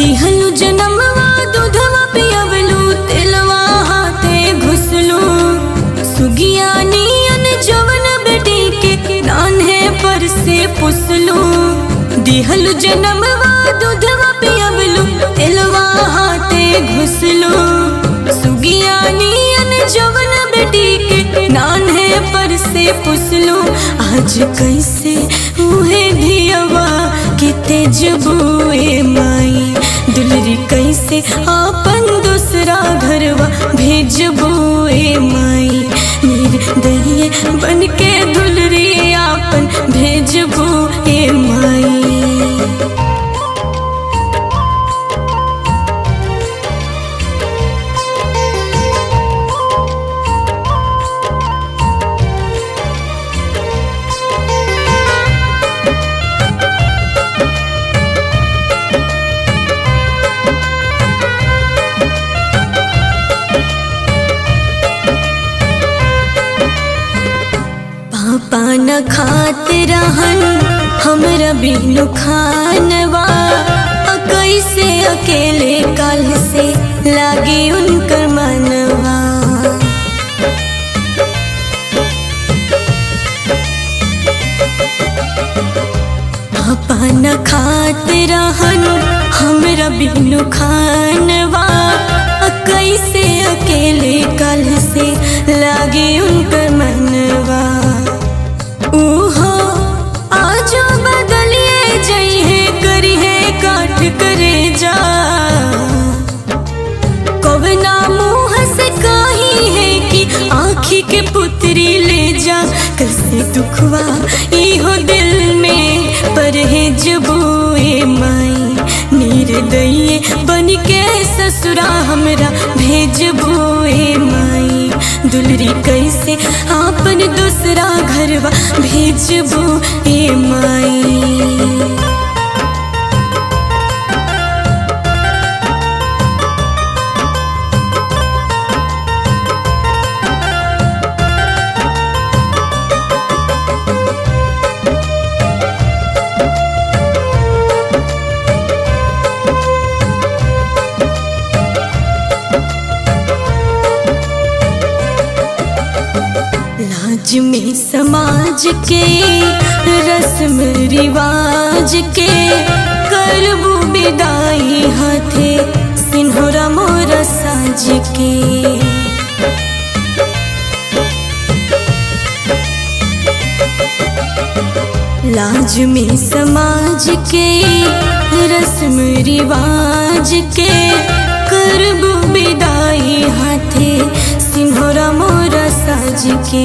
दिहलु जनमवा दूधवा पियवलु तेलवा हाथे घुसलू सुगिया नियन जवन बेटी के नान्हे पर से पुसलू दिहलु जनमवा दूधवा पियवलु तेलवा हाथे घुसलू सुगिया नियन जवन बेटी के नान्हे पर से पुसलू आज कैसे उहे धियवा कि तेजबुए माई दुलरी कैसे आपन दूसरा घरवा भेजबुए माई निर्दये बन के दुलरी आपन भेजबुए माई पापा न खात रहन हमरा बिनु खानवा अ कैसे अकेले कल से लागी उनकर मनवा पापा न खात रहन हमरा बिनु खानवा अ कैसे अकेले कल से लागे उनकर मनवा ऊहो आजो बदलिए जइहे करिहे काठ करे जा कवना मुँह से कही है कि आँखी के पुतरी ले जा कैसे दुखवा इहो दिल में परहेज बुए माई निर्दये बन के ससुरा हमरा भेज बुए माई दुलरी कैसे आपन दूसरा घरवा भेज बुए माई लाज में समाज के रस्म रिवाज के करबू विदाई हाथे सिन्होरा मोरा साज के लाज में समाज के रस्म रिवाज के करबू विदाई हाथे सिन्होरा मोरा साज के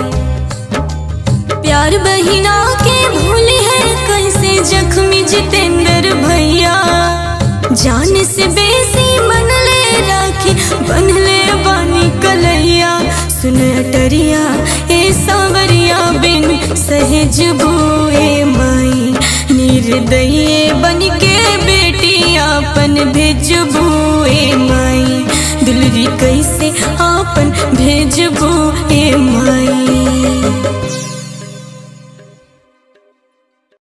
प्यार बहिना के भूली है कैसे जख्मी जितेंद्र भैया जान से बेसी मन ले राखी बनले बानी कलैया सुन अटरिया ए सावरिया बिन सहेज बुए माई निर्दये बन के बेटी आपन भेज बुए माई दुलरी कैसे आपन भेज बुए माई